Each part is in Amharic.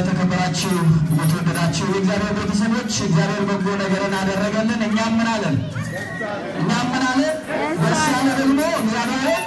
የተከበራችሁ የተወደዳችሁ የእግዚአብሔር ቤተሰቦች እግዚአብሔር በጎ ነገርን አደረገልን። እኛም ምን አለን? እኛም ምን አለን? ደስ ያለ ደግሞ እግዚአብሔርን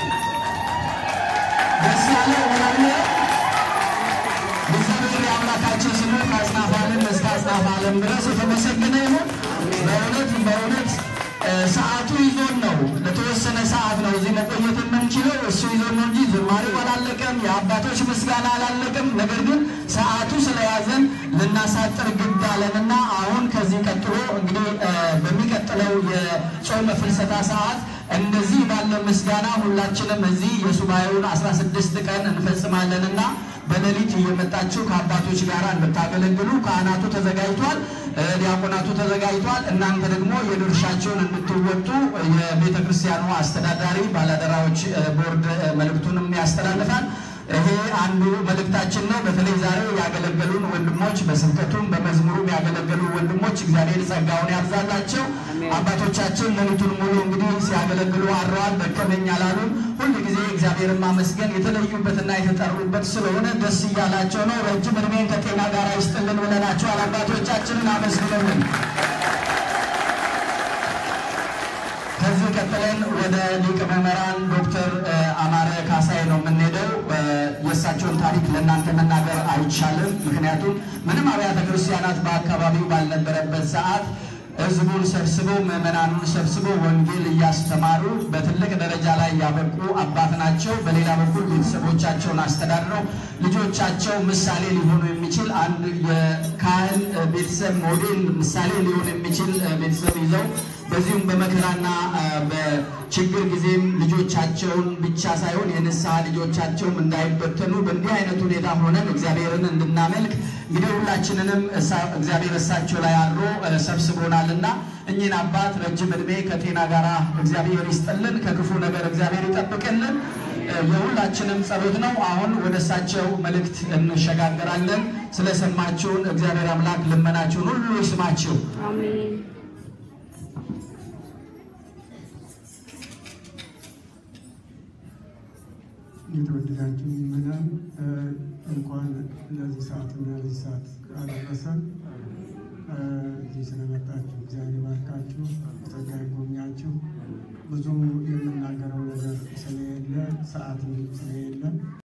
ደስ ያለ እግዚአብሔር እግዚአብሔር የአምላካችን ስሙ ከአጽናፈ ዓለም እስከ አጽናፈ ዓለም ድረስ የተመሰገነ ይሁን። በእውነት በእውነት ሰዓቱ ይዞን ነው። ለተወሰነ ሰዓት ነው እዚህ መቆየት የምንችለው። እሱ ይዞን ነው እንጂ ዝማሬው አላለቀም፣ የአባቶች ምስጋና አላለቀም። ነገር ግን ሰዓቱ ስለያዘን ልናሳጥር ግድ አለንና አሁን ከዚህ ቀጥሎ እንግዲህ በሚቀጥለው የጾመ ፍልሰታ ሰዓት እንደዚህ ባለ ምስጋና ሁላችንም እዚህ የሱባኤውን 16 ቀን እንፈጽማለንና በሌሊት እየመጣችሁ ከአባቶች ጋር እንድታገለግሉ ካህናቱ ተዘጋጅቷል፣ ዲያቆናቱ ተዘጋጅቷል። እናንተ ደግሞ የድርሻቸውን እንድትወጡ የቤተ ክርስቲያኑ አስተዳዳሪ ባላደራዎች ቦርድ መልእክቱንም ያስተላልፋል። ይሄ አንዱ መልእክታችን ነው። በተለይ ዛሬ ያገለገሉን ወንድሞች በስብከቱም በመዝሙሩም ያገለገሉ ወንድሞች እግዚአብሔር ጸጋውን ያብዛላቸው። አባቶቻችን ሌሊቱን ሙሉ እንግዲህ ሲያገለግሉ አድረዋል። ደከመኝ አላሉም። ሁል ጊዜ እግዚአብሔርን ማመስገን የተለዩበትና የተጠሩበት ስለሆነ ደስ እያላቸው ነው። ረጅም እድሜን ከጤና ጋር ይስጥልን ብለናቸዋል። አባቶቻችንን አመስግነልን። ከዚህ ቀጥለን ወደ ሊቀ መምህራን ዶክተር አማረ ካሳይ ነው የምንሄደው። የእሳቸውን ታሪክ ለእናንተ መናገር አይቻልም። ምክንያቱም ምንም አብያተ ክርስቲያናት በአካባቢው ባልነበረበት ሰዓት ሕዝቡን ሰብስበው ምዕመናኑን ሰብስበው ወንጌል እያስተማሩ በትልቅ ደረጃ ላይ ያበቁ አባት ናቸው። በሌላ በኩል ቤተሰቦቻቸውን አስተዳድረው ልጆቻቸው ምሳሌ ሊሆኑ የሚችል አንድ የካህን ቤተሰብ ሞዴል ምሳሌ ሊሆን የሚችል ቤተሰብ ይዘው በዚሁም በመከራና በችግር ጊዜም ልጆቻቸውን ብቻ ሳይሆን የንስሐ ልጆቻቸውም እንዳይበተኑ በእንዲህ አይነት ሁኔታ ሆነን እግዚአብሔርን እንድናመልክ እንግዲህ ሁላችንንም እግዚአብሔር እሳቸው ላይ አድሮ ሰብስቦናልና እኚህን አባት ረጅም ዕድሜ ከጤና ጋር እግዚአብሔር ይስጥልን፣ ከክፉ ነገር እግዚአብሔር ይጠብቅልን። የሁላችንም ጸሎት ነው። አሁን ወደ እሳቸው መልእክት እንሸጋገራለን። ስለሰማችሁን እግዚአብሔር አምላክ ልመናችሁን ሁሉ ይስማችሁ። አሜን። የተወደዳችሁ ምዕመናን እንኳን ለዚህ ሰዓትና ለዚህ ሰዓት አደረሰን። እዚህ ስለመጣችሁ እግዚአብሔር ባርካችሁ፣ ጸጋ ይጎብኛችሁ። ብዙ የምናገረው ነገር ስለሌለ ሰዓት ስለሌለ